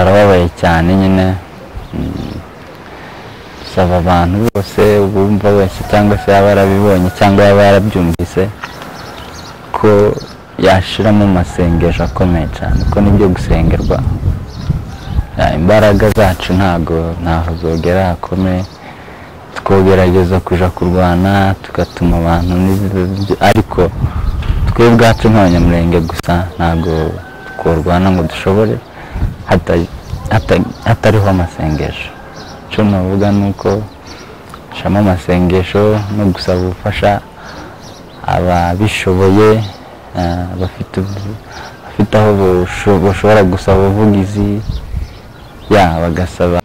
barababaye cyane nyine saba abantu bose ubumva wese cyangwa se yaba yarabibonye cyangwa yaba yarabyumvise ko yashiramo amasengesho akomeye cyane ko nibyo gusengerwa imbaraga zacu ntago ntaho zogera hakomeye twogerageza kuja kurwana tugatuma abantu n'ibyo ariko twe ubwacu nk'abanyamurenge gusa ntago tworwana ngo dushobore hatariho amasengesho icyo navuga ni uko gucamo amasengesho no gusaba ubufasha ababishoboye bafite aho bashobora gusaba ubuvugizi ya bagasaba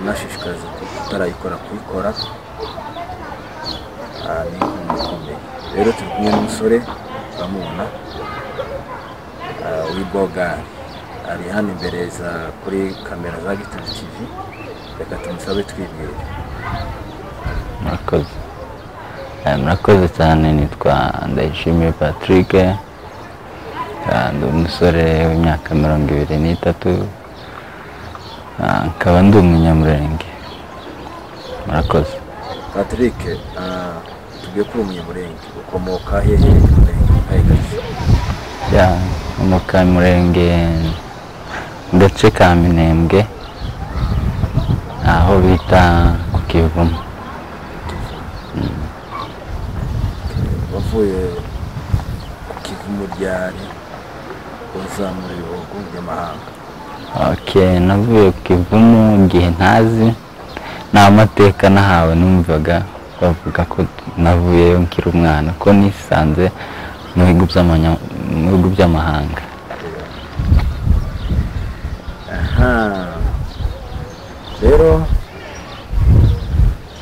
nashishikariza kutarayikora kuyikora Ah, ni ikomeye rero turi kumwe n'umusore uramubona ah, w'ibogari ari hano imbere za kuri kamera za gitondo tv reka tumusabe twibwire murakoze Eh, murakoze cyane nitwa ndayishimiye patrick Eh, ndi umusore w'imyaka mirongo ibiri n'itatu Ah, nkaba ndi umunyamurenge murakoze patrick ah, tubwiye ko uri umunyamurenge ukomoka hehe umurenge ukayigarije ya mu kamurenge mu gace ka minembwe aho bita ku kivumu wavuye ku kivumu ryari uzamura ibihugu by'amahanga ok navuye ku ivumu igihe ntazi nta mateka nahawe numvaga bavuga ko navuyeyo nkiri umwana ko nisanze mu bihugu by'amanya- mu bihugu by'amahanga aha rero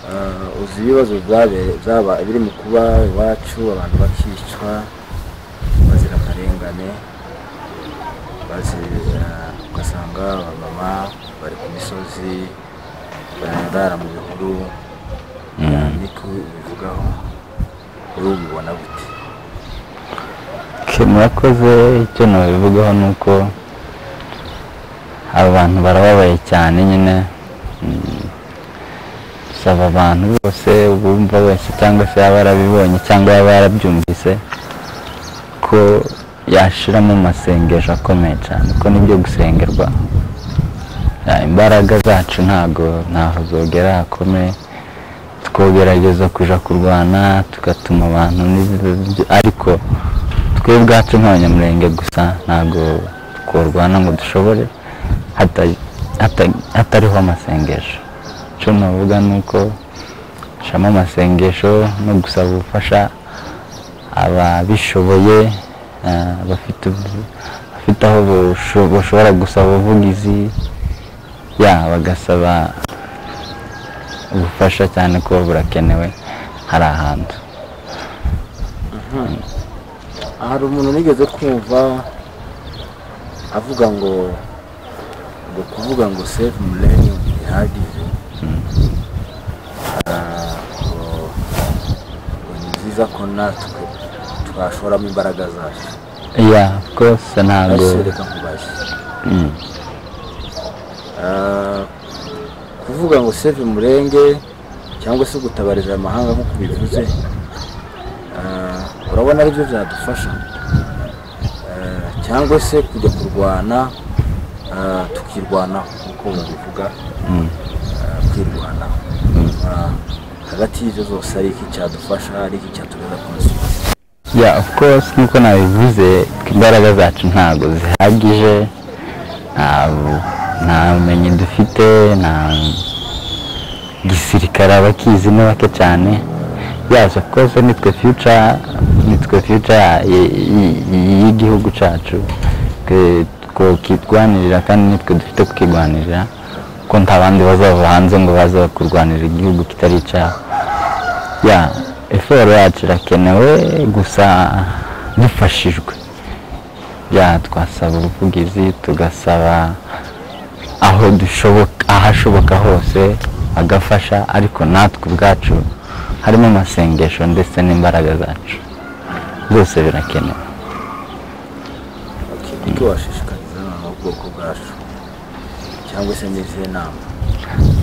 ah, uzi ibibazo byabe- byaba biri mu kuba iwacu abantu bakicwa bazira akarengane bazira ugasanga abamama bari ku misozi barandara mu bihuru niko bivugaho rero ubibona gute Ok, murakoze icyo nabivugaho ni uko abantu barababaye cyane nyine Mm, saba abantu bose ubumva wese cyangwa se yaba yarabibonye cyangwa yaba yarabyumvise ko yashiramo amasengesho akomeye cyane ko nibyo gusengerwa Eh, imbaraga zacu ntago ntaho zogera hakomeye twogerageza kuja kurwana tugatuma abantu n'ibyo ariko twe ubwacu nk'abanyamurenge gusa ntago tworwana ngo dushobore hata- hata- hatariho amasengesho icyo navuga ni uko gucamo amasengesho no gusaba ubufasha ababishoboye eh, bafite bafite aho basho- bashobora gusaba ubuvugizi ya bagasaba ubufasha cyane kuba burakenewe hari ahantu hari umuntu nigeze kumva avuga ngo ngo kuvuga ngo save millennium bihagije Ah, ngo ngo ni byiza ko natwe twashoramo imbaraga zacu ya rwose ntabwo Ese reka nkubaze Mm. Ah, kuvuga ngo save umurenge cyangwa se gutabariza amahanga nk'uko bivuze ah, urabona aribyo byadufasha Ah, cyangwa se kujya kurwana ah, tukirwanaho nk'uko babivuga ah, kwirwanaho Ah, hagati y'ibyo zose ari iki cyadufasha ari iki cyatureza ku musozi ya of course nk'uko nabivuze imbaraga zacu ntabwo zihagije nta bu- nta bumenyi dufite nta gisirikare abakizi ni bake cyane yes of course nitwe future nitwe future ya- y- y- y'igihugu cyacu Twe twakirwanirira kandi nitwe dufite kukirwanirira ko nta bandi bazava hanze ngo baze kurwanirira igihugu kitari icyabo ya eforo yacu irakenewe gusa dufashijwe ya twasaba ubuvugizi tugasaba aho dushoboka ahashoboka hose agafasha ariko natwe ubwacu harimo amasengesho ndetse n'imbaraga zacu byose birakenewe icyo washishikariza abana b'ubwoko bwacu cyangwa se n'izihe nama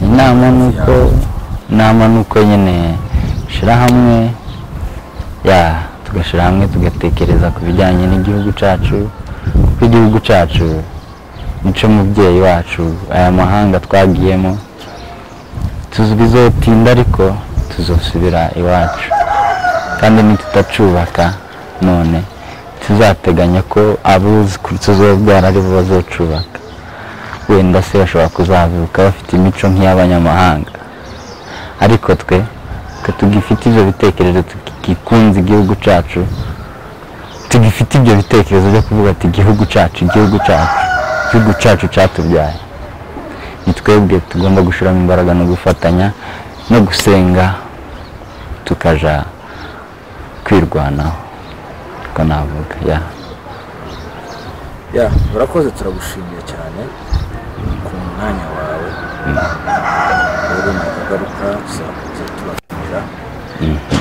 inama ni uko inama ni uko nyine shyira hamwe ya tugashyira hamwe tugatekereza ku bijyanye n'igihugu cyacu kuko igihugu cyacu nico mubyeyi wacu aya mahanga twagiyemo tuzi bizotinda ariko tuzosubira iwacu kandi nitutacubaka none tuzateganya ko abuzukuru tuzobyara ari bo bazocubaka wenda se bashobora kuzavuka bafite imico nk'iy'abanyamahanga ariko twe twe tugifite ibyo bitekerezo tugikunze igihugu cyacu tugifite ibyo bitekerezo byo kuvuga ati igihugu cyacu igihugu cyacu igihugu cyacu cyatubyaye ni twebwe tugomba gushyiramo imbaraga no gufatanya no gusenga tukaja kwirwanaho ko navuga ya ya urakoze turagushimiye cyane ku mwanya wawe rero nakagaruka tuzakomeza tubashimira